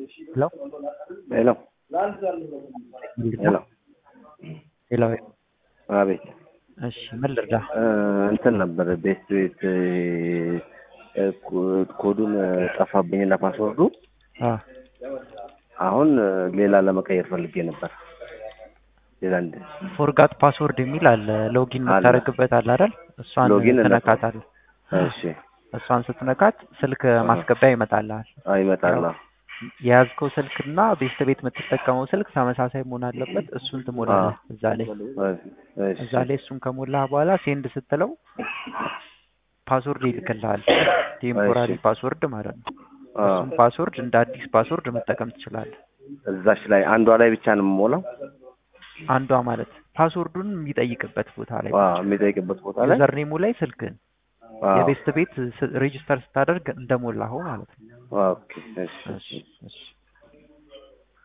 ሄሎ ሄሎ ሄሎ ሄሎ አቤት እሺ ምን ልርዳ? እ እንትን ነበር ቤት ቤት እ ኮ- ኮዱን ጠፋብኝና ፓስወርዱ አ አሁን እ ሌላ ለመቀየር ፈልጌ ነበር። ሌላ እንደ ፎርጋት ፓስወርድ የሚል አለ ሎጊን አለ። የምታደርግበት አለ አይደል? እሷን ሎጊን ትነካታለህ። እሺ እሷን ስትነካት ስልክ ማስገቢያ ይመጣልሃል። አዎ ይመጣል። አዎ። የያዝከው ስልክና ቤት ቤት የምትጠቀመው ስልክ ተመሳሳይ መሆን አለበት። እሱን ትሞላለህ እዛ ላይ እሺ እዛ ላይ እሱን ከሞላህ በኋላ ሴንድ ስትለው ፓስወርድ ይልክልሃል። ቴምፖራሪ እሺ። ፓስወርድ ማለት ነው። አዎ። እሱን ፓስወርድ እንደ አዲስ ፓስወርድ መጠቀም ትችላለህ። እዛች ላይ አንዷ ላይ ብቻ ነው የምሞላው። አንዷ ማለት ፓስወርዱን የሚጠይቅበት ቦታ ላይ አዎ የሚጠይቅበት ቦታ ላይ ዩዘርኔሙ ላይ ስልክህን አዎ። የቤስት ቤት ሬጅስተር ስታደርግ እንደሞላኸው ማለት ነው። ኦኬ እሺ እሺ እሺ